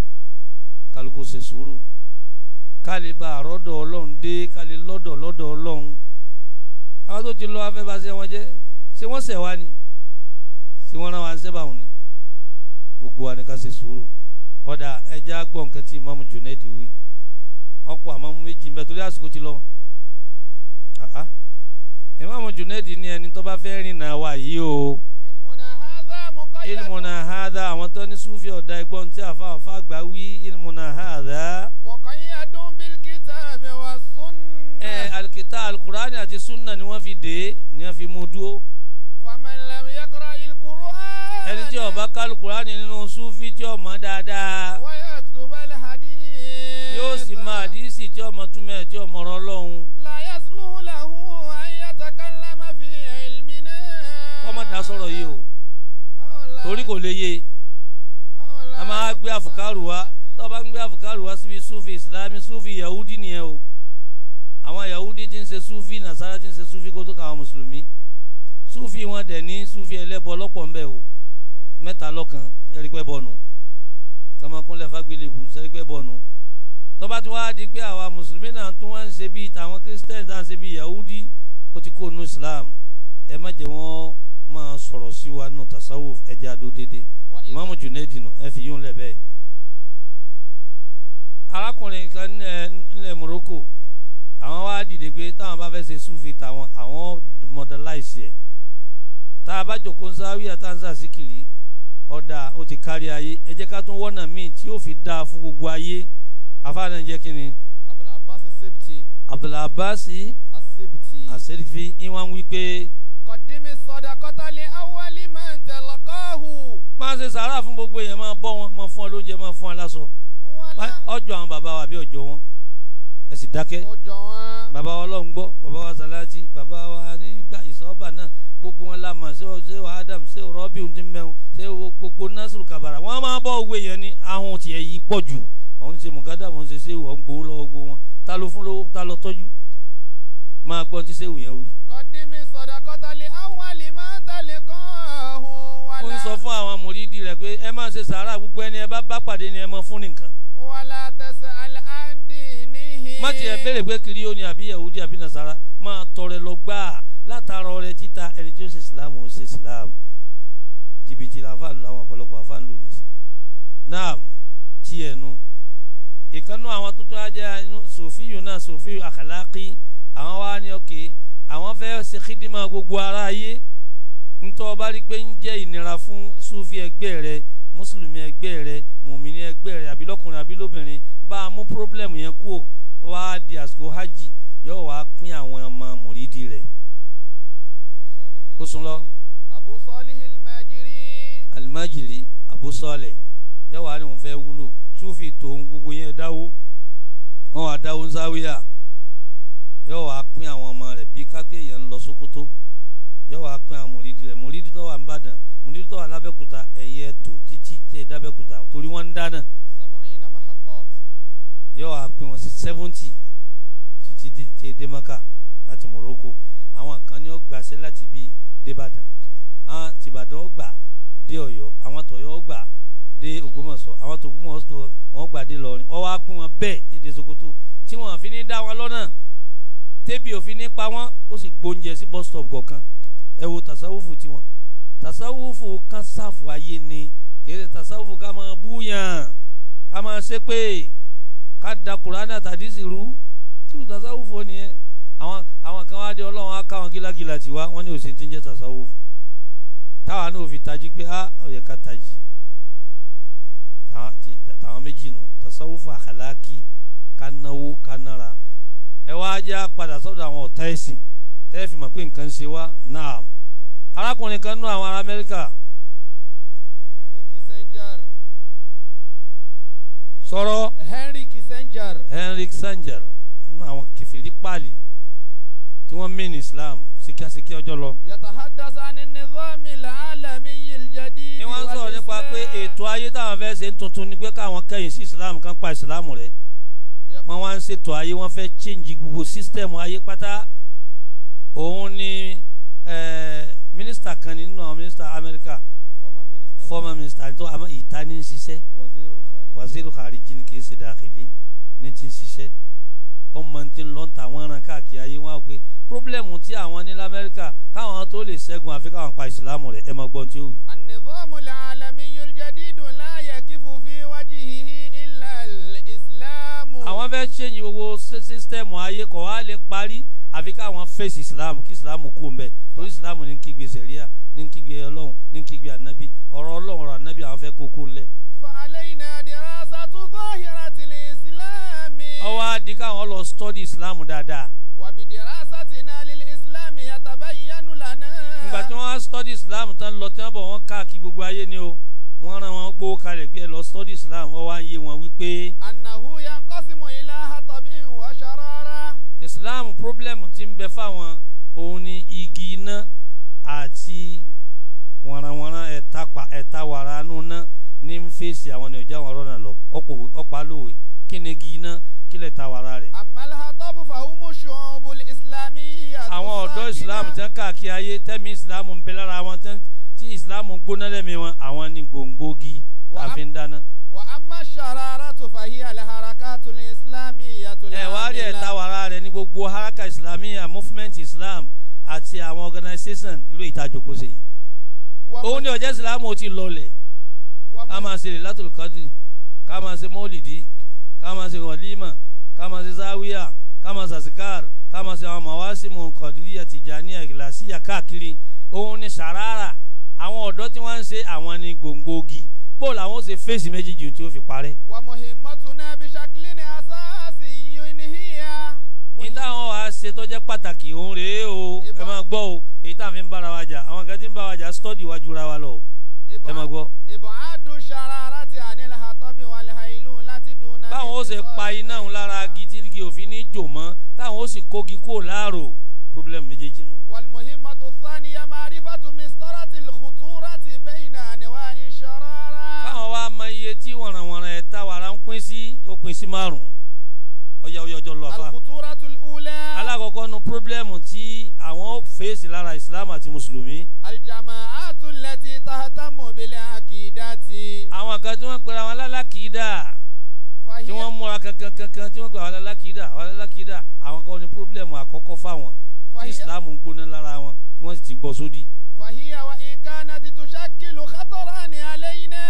kálukú ṣe sùúrù kálí bá àrọ́dọ̀ ọlọ́run dé kálí lọ́dọ̀ lọ́dọ̀ ọlọ́run àwọn tó ti lọ afẹ́ bá ṣe wọn jẹ́ ṣé wọ́n ṣẹ̀ wá ni ṣé wọ́n rán wa ń ṣẹ́ báwọn ni gbogbo wa ni ká ṣe sùúrù ọ̀dà ẹja gbọ́ nǹkan tí ìmáàmù Junaid wí ọ̀pọ̀ àmọ́ méjì ń bẹ torí àsìkò ti lọ Ah, ah. ìmáàmù Junaid ní ẹni tó bá fẹ́ rìn náà wà yìí o علمنا هذا مقيد ilmùnà hádà àwọn tó ní súfì ọ̀dà ẹgbọ́n tí àfa àfa àgbà wí ilmùnà hádà. مقيد بالكتاب والسنة ẹ alikita alukurani àti sunna ni wọ́n fi dé ni wọ́n fi mú dúró فمن لم يقرأ القرآن ẹni tí ó bá ká alukurani nínú súfì tí ó mọ̀ dáadáa ويكتب الحديث yóò sì máa àdísì tí ó mọ̀ túmọ̀ ẹ̀ tí ó mọ̀rọ̀ Ọlọ́run لا يصلح له أن يتكلم في علمنا kọ́ má da sọ̀rọ̀ yìí o أو لا- torí kò lè yé أو لا a máa gbé àfùkárù wá tó o bá ń gbé àfùkárù wá síbi súfì ìsìlámì súfì yahudi nìyẹn o àwọn yahudi ti ń ṣe súfì nasara ti ń ṣe súfì kó tó káwọn mùsùlùmí súfì wọn dẹ̀ ní súfì ẹlẹ́bọ lọ́pọ̀ ńbẹ o mẹ́ta lọ́kan ẹ̀rípẹ́ bọ́nu tọmọkúnlẹ̀ fagbélébù sẹ́rípẹ́ bọ́nu tó bá ti wá di pé àwa mùsùlùmí náà tún wá ń ṣe bíi tàwọn kírísítẹ́nì tá à ń ṣe bíi yahudi ó ti kó nu islam ẹ má jẹ́ wọ́n máa sọ̀rọ̀ sí wa nù tasawuf ẹ̀jẹ̀ adó déédéé وإذا- ìmáàmù Junaid nù ẹ fi yún lẹ bẹ́ẹ̀. arákùnrin kan nílẹ̀ nílẹ̀ Morocco àwọn wá dìde pé táwọn bá fẹ́ ṣe súfì táwọn àwọn modernize ẹ̀ tá a bá jòkó ń sáré àtàǹsà síkìrì ọ̀dà ó ti kárí ayé ẹ jẹ́ ká tún wọ́nà míì tí yóò fi dáa fún gbogbo ayé afáàná jẹ́ kí ni أبو العباس السبتي Abdulabasi السبتي aserifi ìwọ̀n wí pé قدم الصدقة لأول من تلقاه máa ṣe sàárà fún gbogbo èèyàn máa bọ́ wọn máa fún ọ lóúnjẹ máa fún ọ láṣọ ولا ọjọ́ àwọn bàbá wa àbí ọjọ́ wọn ẹ sì dákẹ́. أجوان bàbá wa ọlọ́run gbọ́ bàbá wa sàlájì bàbá wa nígbà ìsọ́ọ̀bà náà gbogbo wọn la mọ̀ ṣé o ṣé o adam ṣé o rọ́bì ohun tí ń bẹ̀rù ṣé o gbogbo nasiru kabara wọn máa bọ́ owó yẹn ní ahun tiẹ̀ yìí pọ̀ jù òun ṣe mùgádà òun ṣe ṣéwù òun gbowó lọ́wọ́ gbogbo wọn ta ló fún lówó ta ló tọ́jú máa gbọ́n tí ṣéwù yẹn wí. قدم الصدقة لأول من تلقاه ó ń sọ ولا fún àwọn mùrídìí rẹ̀ pé ẹ máa ṣe sàárà gbogbo ẹni ẹ bá bá pàdé ni ẹ máa fún nìkan ولا تسأل عن دينه má tiẹ̀ béèrè pé kiri ó ní àbí yahudi àbí nasara máa tọrẹ lọ gbáà látara ọrẹ títa ẹni tí ó ṣe islam ó ṣe islam jìbìtì làfáà làwọn ọ̀pọ̀lọpọ̀ àfáà ń lù ní sí. naam tí ẹnu ìkànnú àwọn tuntun ajá inú sòfíyù náà sòfíyù àkàlákì àwọn wá ní òkè àwọn fẹ́ ṣe kídìmọ̀ gbogbo ara ayé ntọ́ ọba rí pé ń jẹ́ ìnira fún sufi ẹgbẹ́ rẹ mùsùlùmí ẹgbẹ́ rẹ mùmíní ẹgbẹ́ rẹ àbí lọ́kùnrin àbí lóbìnrin bá a mú pírọ́blẹ̀mù yẹn kú wá di àsìkò hajj yóò wá pín àwọn ọmọ mùrídìí rẹ̀ أبو صالح Kó sún lọ. الماجري. أبو صالح الماجري alimajiri abusọlẹ yóò wá ní òun fẹ́ wúlò sufi tòun gbogbo yẹn dáwó wọn wá dáwó záwíyà yóò wá pín àwọn ọmọ rẹ̀ bíi kápẹ́ èèyàn ń lọ Sókótó yóò wá pín àwọn mòrídìí rẹ̀ mòrídìí tó wà ń bàdàn mòrídìí tó wà lábẹ́kúta ẹ̀yẹ tó títí tẹ̀ dábẹ́kúta torí wọ́n ń dáná سبعين محطات yóò wá pín wọn sí seventy títí dé dé dé Maka láti Morocco àwọn kan ní ó gbàṣẹ láti bíi débàdàn àwọn tìbàdàn ó gbà dé Ọ̀yọ́ àwọn tọ̀yọ́ ó gbà dé Ògbómọ̀ṣọ́ àwọn tògbómọ̀ṣọ́ wọn gbà dé lọrin ọ wá pín wọn bẹ́ẹ̀ èdè Sokoto tí wọn fi ní dá wọn lọ́nà tẹbi òfin ní pa wọn ó sì gbóúnjẹ sí bus stop kọ̀ọ̀kan ẹ wo tasawufu tiwọn tasawufu kan sáfù ayé ni kì í ṣe tasawufu ká máa búyàn ká máa ṣépè ká da kùránì àtàdísì rú kílù tasawufu ni ẹ àwọn àwọn kan wá dé ọlọ́run á káwọn gílágílà tiwa wọ́n ní òsì tí ń jẹ́ tasawufu táwa náà fi tají pé á ó yẹ ká tají Tàwọn- ti- tàwọn méjì nù tasawufu àkàlákì ká náwó ká nára ẹ wá já padà sọ́dọ̀ àwọn ọ̀tá ẹ̀sìn tẹ́ fi mọ̀ pé nǹkan ń ṣe wá náà arákùnrin kan nú àwọn ará Amẹ́ríkà Henry Kissinger sọ̀rọ̀ Henry Kissinger Henry Kissinger nú àwọn kẹfìrí pààlì tí wọ́n mí ní Islam síkíásíkí ọjọ́ lọ. يتحدث عن النظام العالمي الجديد ni wọ́n ń sọ̀rọ̀ nípa pé والإسلام. ètò ayé táwọn fẹ́ ṣe ń tuntun ni pé káwọn kẹ́yìn sí Islam kan pa Islam rẹ̀ يقول- wọ́n wá ń ṣètò ayé wọ́n fẹ́ change gbogbo system ayé pátá òun ni eh, mínísítà kan nínú àwọn mínísítà Amẹ́ríkà former minister former minister tó àmọ́ ìta ní ń ṣiṣẹ́ وزير الخارجية waziri khariji ni kì í ṣe dàkìlì ní ti ń ṣiṣẹ́ ọmọ tí ń lọ ń ta àwọn ẹran káàkiri ayé wọn á pé pírọ́blẹ́mù tí àwọn ní lamẹ́ríkà káwọn tó lè ṣẹ́gun àfi káwọn pa ìsìlámù rẹ̀ ẹ máa gbọ́n tí ó wì. النظام العالمي الجديد لا يكف في وجهه إلا الإسلام àwọn fẹ́ ṣẹ́yìn gbogbo sísítẹ́ẹ̀mù ayé kọ̀ wá lè parí àfi káwọn fèsì ìsìlámù kí ìsìlámù kú ń bẹ̀ torí ìsìlámù ní kígbe sẹ̀ríà ní kígbe ọlọ́run ní kígbe ànábì ọ̀rọ̀ ọlọ́run ọ̀rọ̀ ànábì àwọn fẹ́ kó kó ńlẹ̀. فعلينا دراسة ظاهرة الإسلام ọwọ́ á di káwọn lọ stọ́dí ìsìlámù dáadáa وبدراستنا للإسلام يتبين لنا ìgbà tí wọ́n á stọ́dí islam tán lọ tí wọ́n bọ̀ wọ́n káàkiri gbogbo ayé ni o wọ́n rán wọn gbówó kalẹ̀ pé ẹ lọ stọ́dí islam wọ́n wá ń yé wọn wípé أنه ينقسم إلى حطب وشرارة islam problem ti ń bẹ fáwọn òun ni igi iná àti wọ̀nranwọ̀nran ẹ̀ta pa ẹ̀ta wàrà nù ná ní ń fèsì àwọn ní ọjà wọn rọ́nà lọ ọ̀pọ̀ ọ̀pá lówe kí ni igi iná kí lè ta wàrà rẹ̀. أما الحطب فهم الشعوب الإسلامية àwọn ọ̀dọ́ islam الساكنة tán káàkiri ayé tẹ́mi islam ń bẹ lára wọn tán tí islam gbóná lẹ́mìí wọn àwọn ni gbòǹgbògi Wa- tàfi ń dáná. وأما الشرارة فهي الحركات الإسلامية ẹ wá rí ẹ̀ta العاملة wàrà rẹ̀ ní gbogbo haraka islamiyya movement islam àti àwọn organisation irú ìtajòkó ṣe yìí. òun ni ọ̀jẹ̀ islam ó ti lọlẹ̀ ká máa ṣe Lailatul Qadri ká máa ṣe mọ́lìdí ká máa ṣe wàlímà ká máa ṣe záwíyà ká máa ṣe àsìkáàr ká máa ṣe àwọn màwásímù kọ̀díríyà tìjàníyà ìlàsíyà káàkiri òun ni sàràrà àwọn ọ̀dọ́ tí wọ́n ń ṣe àwọn ni gbòǹgbògi bóòlù àwọn ó ṣe fèsì méjì jù tí ó fi parẹ́. ومهمتنا بشكل أساسي هي ní táwọn wàá ṣe tó jẹ́ pàtàkì òun rèé o ẹ Ìbá- máa gbọ́ o èyí tá a fi ń bára wa jà àwọn kan tí ń bá wa jà stọ́dì wa jura wa lọ o ẹ máa gbọ́. إبعاد الشرارة عن الحطب والهيلولة دون báwọn ó ṣe pa iná òun lára igi tí igi òfin ní jò mọ́ táwọn ó sì kógi kó láàrò problem méjèèjì nù. والمهمة الثانية معرفة مسطرة الخطورة بين أنواع الشرارة káwọn wá mọ iye tí wọ̀nrànwọ̀nràn ẹ̀ta wàrà ń pín sí ó pín sí márùn-ún ọjà ọjà ọjọ́ lọ àfa. الخطورة الأولى alákọ̀ọ́kọ́ nu problem tí àwọn ó fèsì lára Islam àti mùsùlùmí. الجماعات التي تهتم بالعقيدة àwọn kan tí wọ́n pera wọn lálàkìídà فهي tí wọ́n múra kankan kankan tí wọ́n pera wọn lálàkìídà wọn lálàkìídà àwọn kan ní problem àkọ́kọ́ fáwọn tí فهي, Islam ń gbóná lára wọn tí wọ́n sì ti gbọ́ sódì. فهي وإن كانت تشكل خطرا علينا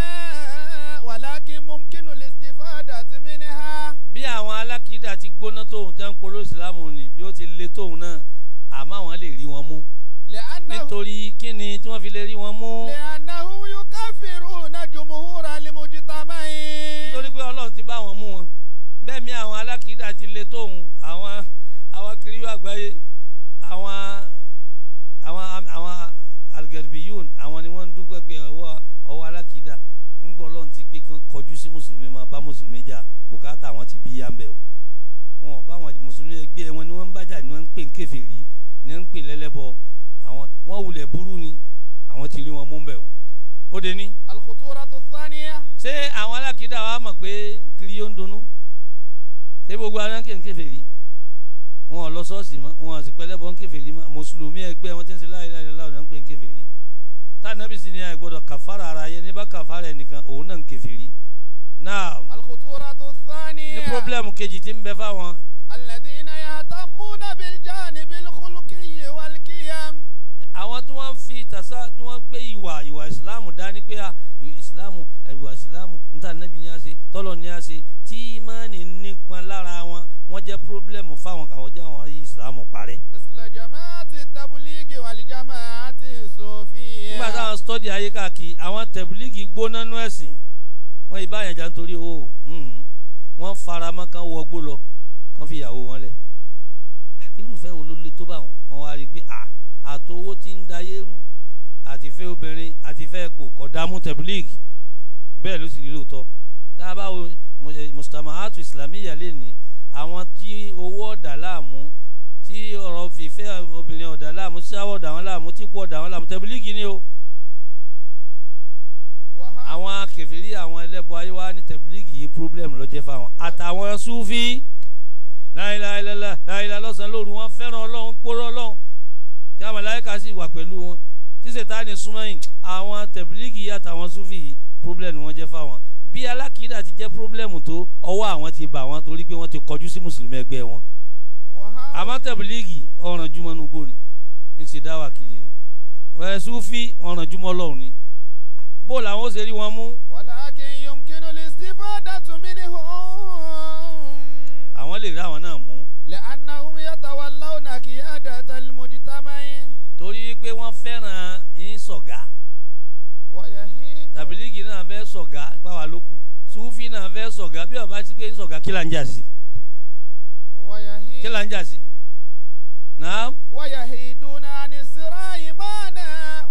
ولكن ممكن الاستفادة منها bí àwọn alákìídà ti gbóná tóun tẹ́ ń polo ìsìlámù ni bí ó ti le tóun náà àmọ́ àwọn lè rí wọn mú لأنه nítorí kíni tí wọ́n fi lè rí wọn mú لأنهم يكفرون جمهور المجتمعين nítorí pé ọlọ́run ti bá wọn mú wọn bẹ́ẹ̀ mi àwọn alákìídà ti le tóun àwọn àwọn kiriyo àgbáyé àwọn àwọn àwọn algerbiyun àwọn ni wọ́n ń dúpẹ́ pé ọwọ́ ọwọ́ alákìídà ńgbọ́ ọlọ́run ti pé kán kọjú sí mùsùlùmí máa bá mùsùlùmí jà bùkátà wọn ti bí yánbẹ o wọn ò bá àwọn mùsùlùmí ẹgbẹ́ wọn ni wọ́n ń bájà ni wọ́n ń pè ń kèfèrí ni wọ́n ń pè lẹ́lẹ́bọ àwọn wọ́n wulẹ̀ burú ni àwọn ti rí wọn mú bẹ̀ o ó de ní. الخطورة الثانية ṣé àwọn alákìídà wa mọ̀ pé kiri yóò ń dunnú ṣé gbogbo àwọn ń kèfèrí wọn ò lọ ṣọ́ọ̀ṣì mọ́ wọn ò sì pẹ́lẹ́bọ ń kèfèrí mọ́ mùsùlùmí ẹgbẹ́ wọn ti ń ṣe láyé láyé láwọn ń pè ń kèfèrí tànàbí sì ni àì gbọ́dọ̀ kàfàrà ara yẹn ní bá kàfàrà ẹnìkan òun náà ń kèfèrí náà الخطورة ní الثانية pírọ́blẹ́mù kejì tí ń bẹ fáwọn الذين يهتمون بالجانب الخلقي والقيم àwọn tí wọ́n fi tàṣà tí wọ́n gbé ìwà ìwà ìsìláàmù dání pé à ìsìláàmù ìwà ìsìláàmù níta nẹ́bí ní a ṣe tọ́lọ̀ ní a ṣe tí ìmánì nípa lára wọn wọ́n jẹ́ pírọ́blẹ́mù fáwọn kàwọ́ jẹ́ àwọn ayé ìsìláàmù parẹ́. مثل جماعة التبليغ والجماعة الصوفية nígbà táwọn stọ́dì ayé káàkiri àwọn tẹ̀bílíìgì gbóná nú ẹ̀sìn wọ́n yìí báyẹn jà nítorí owó mhm. wọ́n fara mọ́ kán wọgbó lọ kán fi ìyàwó wọn lẹ̀ irúfẹ́ wo ló lé tó bá wọn wọn wá rí i pé à àtowó ti ń dayé rú àtifẹ́ obìnrin àtifẹ́ epo kọ̀dámú tẹ̀bílíìgì bẹ́ẹ̀ ló sì rí lóòótọ́ tá a bá wo mustamahatu islamiyya lè ní àwọn tí owó ọ̀dà láàmú tí ọ̀rọ̀ fìfẹ́ obìnrin ọ̀dà láàmú ṣáwọ́ ọ̀dà wọn láàmú tí kú ọ̀dà wọn láàmú tẹ̀bílíìgì ni o وها- àwọn kèfèrí àwọn ẹlẹ́bọ ayé wa ní tẹ̀bílíìgì yìí problem ló jẹ́ fáwọn àtàwọn súfì láìláìlẹ́lẹ́ láìlá lọ́sàn-án lóru wọn fẹ́ràn ọlọ́run pọ́rọ́ ọlọ́run tí àwọn màláíkà sì wà pẹ̀lú wọn tí sètáni súnmọ́ yìí àwọn tẹ̀bílíìgì yìí àtàwọn súfì yìí problem ni wọ́n jẹ́ fáwọn bí alákìídà ti jẹ́ problem tó ọwọ́ àwọn ti bà wọ́n torí pé wọ́n ti kọjú sí mùsùlùmí ẹgbẹ́ wọn وها- àmọ́ tẹ̀bílíìgì ọ̀ràn jùmọ̀ nugbó ni ń ṣe dáwà kiri ni wẹ́ẹ́ súfì ọ̀ràn jùmọ̀ ọlọ́run ni bó làwọn ó ṣe rí wọn mú ولكن يمكن الاستفادة منهم àwọn lè rí àwọn náà mú لأنهم يتولون قيادة المجتمع torí pé wọ́n fẹ́ràn ń sọ̀gá ويهيد tàbílíìgì náà fẹ́ sọ̀gá pàwá lókù sùúfì náà fẹ́ sọ̀gá bí ọba sí pé ń sọ̀gá kí là ń jà sí kí ويهيد là ń jà sí. náà ويهيدون عن الصراع معنا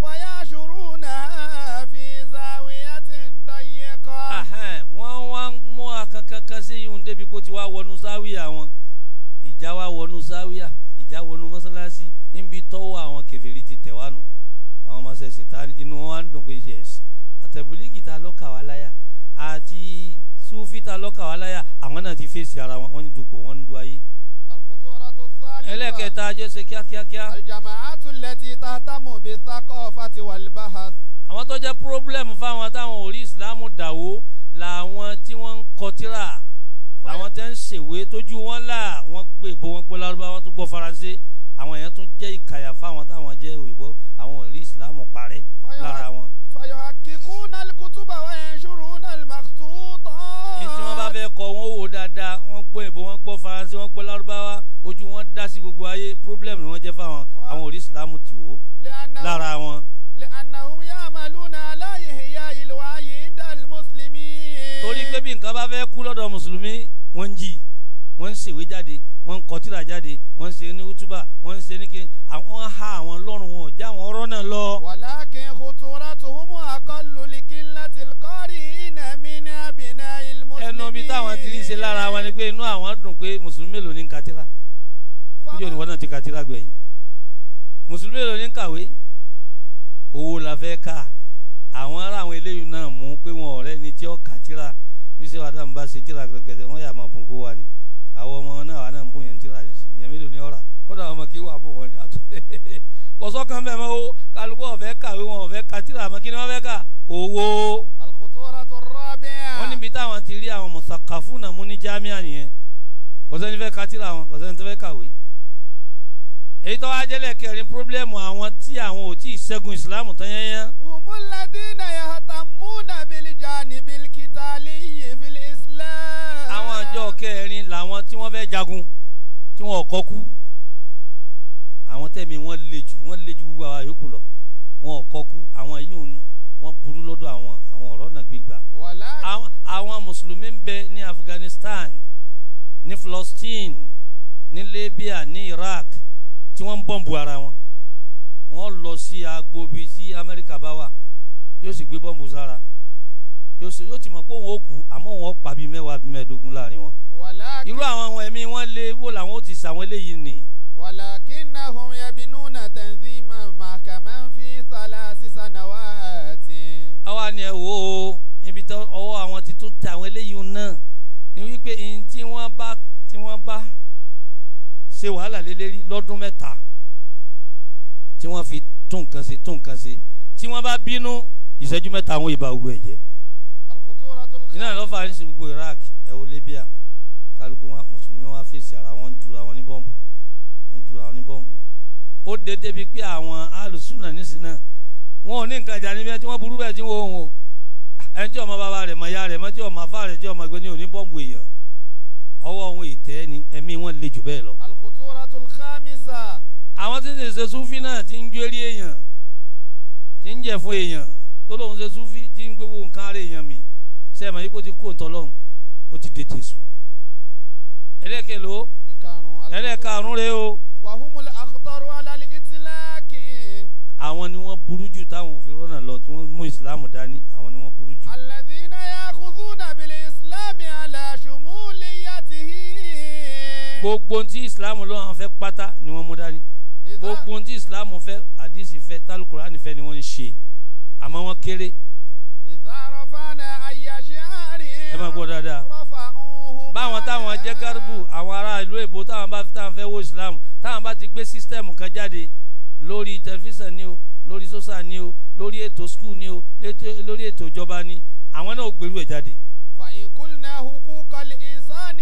ويشرونها في زاوية ضيقة ahẹ́n, wọ́n wá ń mú akankankan sí ihun débi kó ti wá wọnú sáwíà wọn ìjà wá wọnú sáwíà ìjà wọnú mọ́sálásí níbi tọ́wọ́ àwọn kèfèrí ti tẹ̀ wá nù àwọn ọmọ sẹ̀sẹ̀ tá inú wọn wá ń dùn pé yes àtẹ̀bùlígì ta lọ́kà wá láyà àti súfì ta lọ́kà wá láyà àwọn náà ti fèsì ara wọn wọ́n ń dupò wọ́n ń du ayé. الخطورة الثالثة ẹlẹ́kẹta ajé ṣe kíákíákíá الجماعات التي تهتم بالثقافة والبحث àwọn tó jẹ́ problem fáwọn táwọn ò rí ìsìlámù dàwó làwọn tí wọ́n ń kọtíra làwọn tẹ́ ń ṣèwé tójú wọn là wọ́n gbé ìbò wọn gbọ́ lárúbá wọn tó gbọ́ faransé àwọn èèyàn tún jẹ́ ìkàyà fáwọn táwọn jẹ́ òyìnbó àwọn ò rí ìsìlámù parẹ́ lára wọn. فيحققون الكتب وينشرون المخطوطات ní tí wọ́n bá fẹ́ kọ wọn ó wò dáadáa wọ́n gbọ́ ìbò wọn gbọ́ faransé wọ́n gbọ́ lárúbáwá ojú wọn dá sí gbogbo ayé problem ni wọ́n jẹ́ fáwọn àwọn ò rí ìsìlámù tì wó لأنهم, lára wọn. لأنهم يعملون على إحياء الوعي عند المسلمين torí pé bí nǹkan bá fẹ́ kú lọ́dọ̀ mùsùlùmí wọ́n ń jí wọ́n ń ṣèwé jáde wọ́n ń kọtíra jáde wọ́n ń ṣe ní útúbà wọ́n ń ṣe ní kí àwọn ha àwọn lọ́rùn wọn ò já àwọn ọ̀rọ̀ náà lọ. ولكن خطورتهم أقل لقلة القارئين من أبناء المسلمين ẹnu bí táwọn ti rí ṣe lára wọn ni pé inú àwọn dùn pé mùsùlùmí mélòó ní ń katira níjọ́ ni wọ́n náà ti katira gbẹ̀yìn mùsùlùmí mélòó ní ń kàwé owó la fẹ́ ká àwọn ará àwọn eléyìí náà mú pé wọn ọ̀rẹ́ ni tí ó katira bí sẹ́ wàá dàmú bá ṣe tíra kẹ̀kẹ́ wọ́n yà máa bùn kó wa ni àwọn ọmọ náà wà náà ń bùn yẹn tíra yẹn mélòó ní ọ̀rà kọ́dà ọmọ kí wàá bùn wọn ni kọ̀sọ́kan bẹ́ẹ̀ mọ́ o kálukú ọ̀fẹ́ kàwé wọn ọ̀fẹ́ katira àmọ́ kí ni wọ́n fẹ́ kà owó الخطورة الرابعة wọ́n níbi táwọn ti rí àwọn mùsàkàfù náà mú ní jámíà nìyẹn kò sẹ́ni fẹ́ ka tírà wọn kò sẹ́ni tó fẹ́ kàwé. èyí tó wá jẹ́lẹ̀ kẹrin pírọ́blẹ́mù àwọn tí àwọn ò tí ì ṣẹ́gun ìsìláàmù tán yẹ́nyẹ́. هم الذين يهتمون بالجانب القتالي في الإسلام àwọn àjọ kẹrin làwọn tí wọ́n fẹ́ jagun tí wọ́n kọ́ kú. àwọn tẹ̀mí wọ́n le jù wọ́n le jù gbogbo àwa yòókù lọ wọ́n kọ́ kú àwọn yìí wọ́n burú lọ́dọ̀ àwọn àwọn ọ̀rọ̀ náà gbégbà. ولكن àwọn àwọn mùsùlùmí ń bẹ ní Afghanistan ní Palestine ní Libya ní Iraq tí wọ́n ń bọ́ǹbù ara wọn wọ́n lọ sí agbobi tí Amẹ́ríkà bá wà yóò sì gbé bọ́ǹbù sára yóò ṣe- yóò ti mọ̀ pé òun ó kú àmọ́ òun ó pa bíi mẹ́wàá bíi mẹ́ẹ̀ẹ́dógún láàrin wọn ولكن irú àwọn ohun ẹ̀mí wọn lé wò làwọn ó ti sàwọn eléyìí nì ولكنهم يبنون تنظيما محكما في ثلاث سنوات àwa ni ẹ wò ó ibi tó ọwọ́ àwọn ti tún tẹ àwọn eléyìí náà ni wípé ihun tí wọ́n bá tí wọ́n bá ṣe wàhálà lélẹ́rí lọ́dún mẹ́ta tí wọ́n fi tún nǹkan ṣe tún nǹkan ṣe tí wọ́n bá bínú ìṣẹ́jú mẹ́ta àwọn ìbá ogun ẹ̀jẹ̀ الخطورة iná ló fà ní sí gbogbo Iraq ẹ wo Libya kálukú wọn mùsùlùmí wọn fèsì ara wọn ń jura wọn ní bọ́ǹbù wọn ń jura wọn ní bọ́ǹbù ó dé débi pé àwọn alùsùnà nísìnyí náà wọn ò ní nǹkan ìjà níbi tí wọ́n burú bẹ́ẹ̀ tí wọ́n ń wò ẹni tí ọmọ bàbá rẹ̀ mọ ya rẹ̀ mọ tí ọmọ afá rẹ̀ tí ọmọ ẹgbẹ́ ní òní bọ́ǹbù èèyàn ọwọ́ wọn ìtẹ́ ni ẹ̀mí wọn le jù bẹ́ẹ̀ lọ. الخطورة الخامسة àwọn tí ń ṣe súfì náà ti ń jórí èèyàn tí ń jẹ fún èèyàn tó lóun ṣe súfì tí ń gbégbó nǹkan ara èèyàn mi sẹ́yìn mọ̀ yìí kó ti kó ntọ́ lọ́hùn ó ti dé tèṣù. ẹlẹ́kẹ̀ ló ìkarùn-ún ẹlẹ́karùn-ún rẹ o وهم الأخطر على الإطلاق àwọn ni wọ́n burú jù táwọn òfin rọ́nà lọ tí wọ́n mú ìsìláàmù dání àwọn ni wọ́n burú jù. الذين يأخذون بالإسلام على شموليته gbogbo ohun tí ìsìláàmù lọ́wọ́ fẹ́ pátá ni wọ́n mú dání إذا gbogbo ohun tí ìsìláàmù fẹ́ àdìsí fẹ́ tálùkùránì fẹ́ ni wọ́n ń ṣe àmọ́ wọ́n kéré إذا رفعنا أي شعار ẹ máa gbọ́ dáadáa. رفعوه báwọn táwọn jẹ́ gárùbù àwọn ará ìlú èbó táwọn bá táwọn fẹ́ wo islam táwọn bá ti gbé sísítẹ́ẹ̀mù kan jáde lórí tẹlifíṣàn ni o lórí sọ́sà ni o lórí ètò skul ni o létò- lórí ètò ìjọba ni àwọn náà ó gbèrú ẹ̀ jáde. فإن قلنا حقوق الإنسان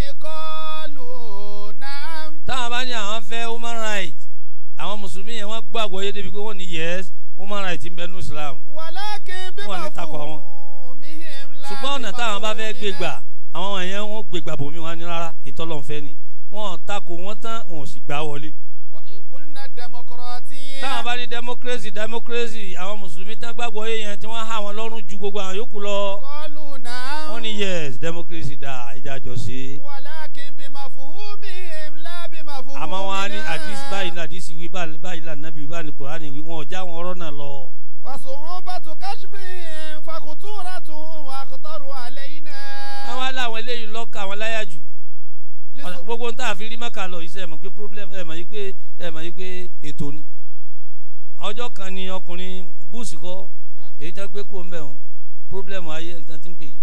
قالوا نعم táwọn bá ní àwọn fẹ́ human rights àwọn mùsùlùmí yẹn wọ́n gbàgbọ́ yé débi pé wọ́n ní yes human rights ń bẹ nínú islam. ولكن Wọ́n ní takò àwọn. بمفهومهم لا ṣùgbọ́n ọ̀nà táwọn bá fẹ́ gbé gbà àwọn èèyàn wọn gbé gbà bòmí wọn ní rárá ìtọ́lọ́nfẹ́ ni wọn ò takò wọn tán wọn ò sì gbà wọlé. وإن قلنا الديمقراطية táwọn bá ní democracy democracy àwọn mùsùlùmí tán gbàgbọ́ yé yẹn tí wọ́n há wọn lọ́rùn ju gbogbo àwọn yòókù lọ. قالوا نعم wọ́n ní yes democracy dá ìjà jọ sí. ولكن بمفهومهم لا بمفهومنا àmọ́ wọn á ní àdìsí báyìí ní àdìsí wí báyìí báyìí ní ànábì báyìí ní kùránì wí wọn ò já wọn ọ̀rọ̀ náà lọ. وصعوبة كشفهم فخطورتهم أخطر علينا àwọn aláwọn eléyìí lọ́ka àwọn láyà jù. لسو- gbogbo ń tà fi rí mẹ́ka lọ iṣẹ́ ẹ̀ mọ̀ pé problem ẹ̀ mọ̀ yí pé ẹ̀ mọ̀ yí pé ètò ni. ọjọ́ kan ni ọkùnrin búùsì kọ́ نعم. èyí tẹ́ gbé kó ń bẹ̀ wọn problem ayé nǹkan tí ń pè yìí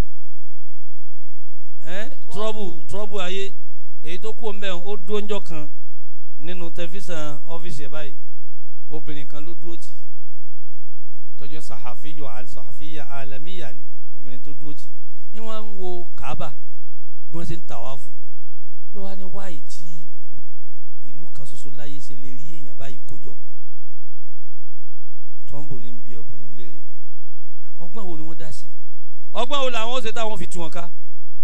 ẹ́ trouble trouble ayé èyí tó kó ń bẹ̀ wọn ó dúró ńjọ́ kan nínú tẹlifíṣàn ọ́fíìsì ẹ̀ báyìí obìnrin kan ló dúró tì tọ́jú sàhàfíyọ sàhàfíyà alamiya ni obìnrin tó dúró tì ní wọ́n ń wo kaaba bí wọ́n ṣe ń tàwáfù ló wá ní wáyé tí ìlú kan ṣoṣo láyé ṣe lè rí èèyàn báyìí kójọ trumbo ní bí obìnrin léèrè ọgbọ́n wo ni wọ́n dá sí ọgbọ́n wo làwọn ó ṣe táwọn fi tú wọn ká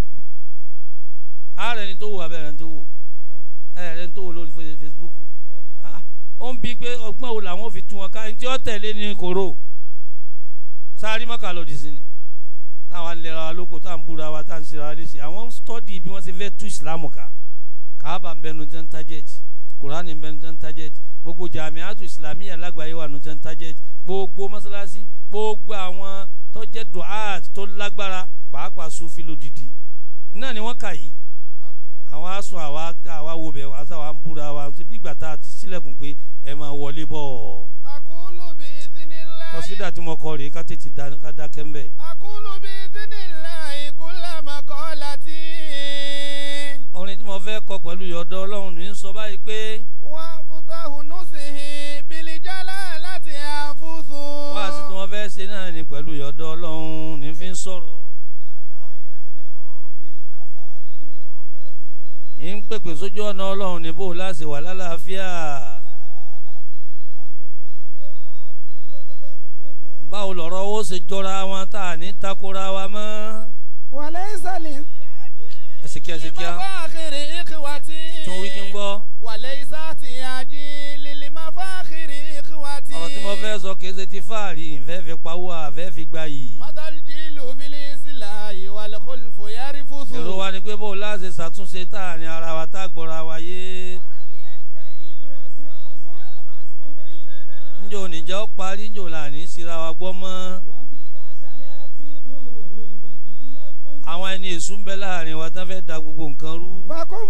ààrẹ ni tó wò abẹ́rẹ́ ni tó wò ẹ̀rẹ́ ni tó wò lórí fe- Facebook Ah, ó ń bi pé ọgbọ́n wo làwọn ó fi tú wọn ká ní tí ó tẹ̀lé ní koro sáré mọ́kà lòdì sí ni táwa ń lera wa lóko tá à ń búra wa tá à ń ṣe ra wa léṣe àwọn ń stọ́dì bí wọ́n ṣe fẹ́ tú ìsìlámù ká káàbà ń bẹnu tẹ́ ń tájẹ́tì kùránì ń bẹnu tẹ́ ń tájẹ́tì gbogbo jàmíàtù ìsìlámíyà lágbàáyé wà nù tẹ́ ń tájẹ́tì gbogbo mọ́sálásí gbogbo àwọn tó jẹ́ duhat tó lágbára pàápàá sufi lódìdí iná ni wọ́n kà yìí àwọn asun àwa àwa wo bẹ̀ wá sáwà ń búra wa bí ìgbà tá a ti sílẹ̀kùn pé ẹ máa wọlé bọ̀ أقول بإذن الله kọ́sídà tí mo kọ rèé ká tètè dá ká dákẹ́ ń bẹ̀. أقول بإذن الله كل مقالتي orin tí mo fẹ́ kọ pẹ̀lú yọ̀dọ̀ ọlọ́run ní sọ báyìí pé وفتح نصه بالجلالة أنفس wá sí tí wọ́n fẹ́ ṣe náà ní pẹ̀lú yọ̀dọ̀ ọlọ́run ní fi ń sọ̀rọ̀ ń pèpè sójú ọ̀nà ọlọ́run níbò láti wà lálàáfíà báwo lọ̀rọ̀ owó ṣe jọra wọn tá a ní takora wa mọ́ وليس لي ẹsìkíá ẹsìkíá لمفاخر إخوتي tún wí kí n gbọ́ وليس احتياجي للمفاخر إخوتي ọ̀rọ̀ tí mo fẹ́ sọ kìí ṣe ti fáàrí ìfẹ́ fi pawó àfẹ́ fi gba yìí مدى الجيل في الإصلاح والخلف يرفث èrò wa ni pé bó o láti ṣàtúnṣe táàrin ara wa tá a gbọ́ra wa yé njó níjà ó parí njó là ní síra wa gbọ́ mọ́ ẹni èṣù ń bẹ láàrin wa tán fẹ́ da gbogbo nǹkan rú. فكن